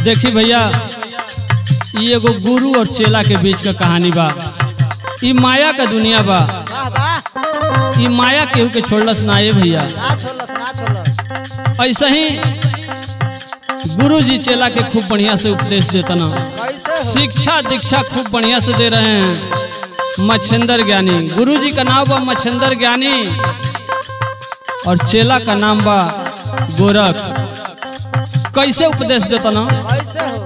देखी भैया ई एगो गुरु और चेला के बीच का कहानी बा ई माया का दुनिया बा वाह वाह ई माया केहू के छोड़लस ना ये भैया ना छोड़लस ना छोड़लस ऐसे ही गुरु जी चेला के खूब बढ़िया से उपदेश देता ना कैसे हो शिक्षा दीक्षा खूब बढ़िया से दे रहे हैं मच्छिंदर ज्ञानी गुरु जी का नाम बा मच्छिंदर ज्ञानी और चेला का नाम बा गोरख कैसे उपदेश देता ना कैसे हो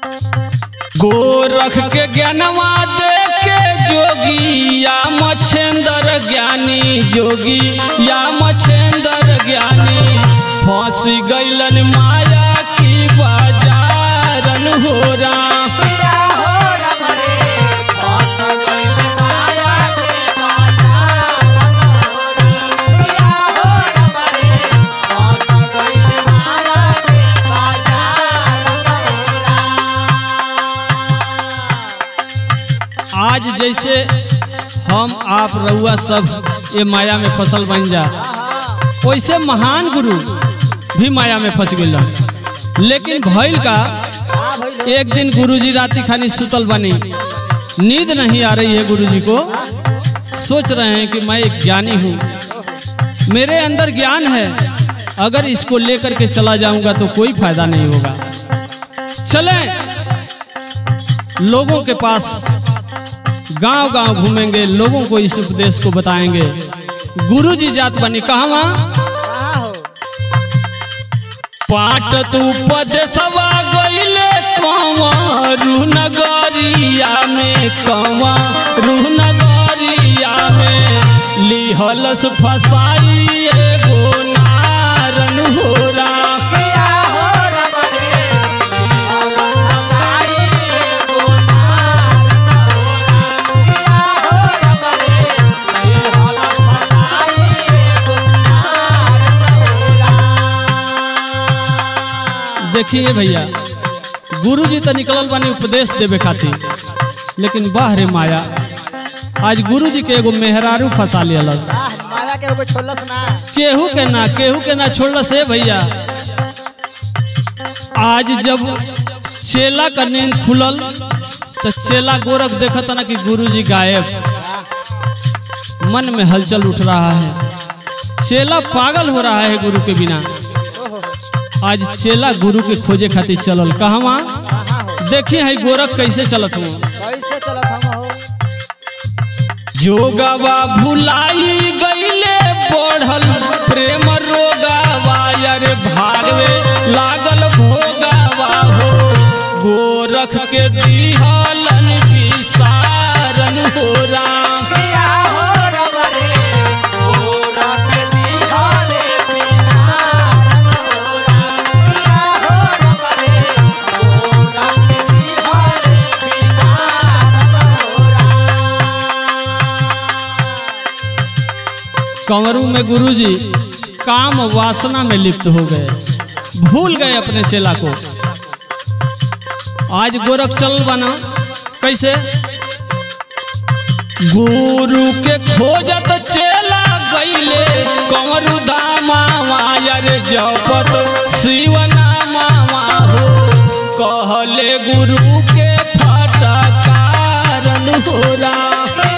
गोरख के ज्ञानवा दे के जोगी या मच्छेंद्र ज्ञानी जोगी या मच्छेंद्र ज्ञानी फंस गईलन माया की बाजारन हो राम आज जैसे हम आप रउआ सब ये माया में फसल बन जा वैसे महान गुरु भी माया में फंस गए लेकिन भइल का हाँ भइल एक दिन गुरुजी राती खानी सुतल बनी नींद नहीं आ रही है गुरुजी को सोच रहे हैं कि मैं एक ज्ञानी हूँ मेरे अंदर ज्ञान है अगर इसको लेकर के चला जाऊंगा तो कोई फायदा नहीं होगा चले लोगों के पास गांव गांव घूमेंगे लोगों को इस उपदेश को बताएंगे गुरुजी जात बनी कहा कहाँ हो पाट तू पद सवा गईले कंवरू नगरिया में कंवरू नगरिया में लिहलस फसाई एगो नारन हो राम देखिए भैया गुरु जी तो निकलल बानी उपदेश देवे खातिर लेकिन वाह रे माया आज गुरु जी के एगो मेहरारू फंसा लियलस वाह माया के एगो छोड़लस ना केहू के ना केहू के ना छोड़ल से भैया आज जब चेला का नींद खुलल तो चेला गोरख देखत ना कि गुरुजी गायब मन में हलचल उठ रहा है चेला पागल हो रहा है गुरु के बिना ओहो आज चेला गुरु के खोजे खातिर चलल कहवा कहाँ हो देखिए है गोरख कैसे चलत हुआ कैसे चलत हम हो जोगवा भुलाई गईले बढ़ल प्रेम रोगावा यार भागवे लागल भोगावा हो गोरख के दिहलन विसारन हो राम कंवरू में गुरुजी काम वासना में लिप्त हो गए भूल गए अपने चेला को आज गोरख चल बना कैसे गुरु के खोजत चेला गईले कंवरू दामा मायर जपत शिव नामा हो कहले गुरु के फटकारन हो राम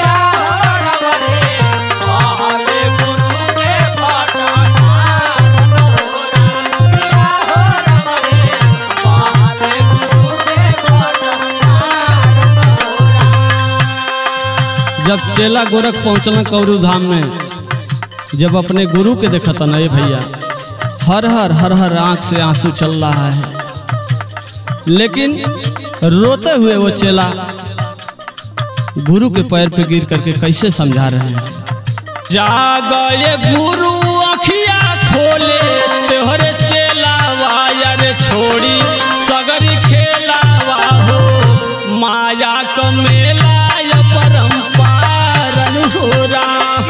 जब चेला गोरख पहुंचल कौरू धाम में जब अपने गुरु के देखा था ना ये भैया हर हर हर हर आंख से आंसू चल रहा है लेकिन रोते हुए वो चेला गुरु के पैर पे गिर करके कैसे समझा रहे हैं जागए गुरु अखिया खोले तोहरे चेला वायर छोड़ी सगरी खेलावा हो माया क मेला य परम्पारन हो राम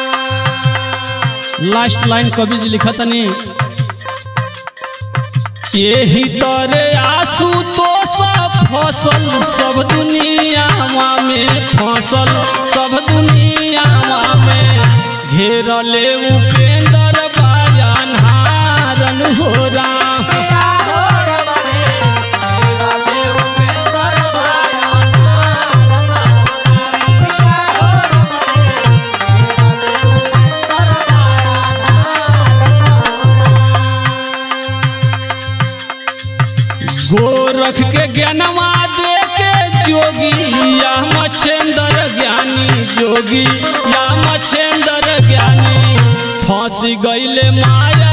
लास्ट लाइन कवि जी लिखा तनी यही तरे आंसू तो सब फसल सब दुनिया में फसल सब दुनिया में घेरले उपेंद्र बायन हारन हो राम गोरख के ज्ञानवा दे के जोगी या मछेंद्र ज्ञानी जोगी या मछेंद्र ज्ञानी फंस गईले माया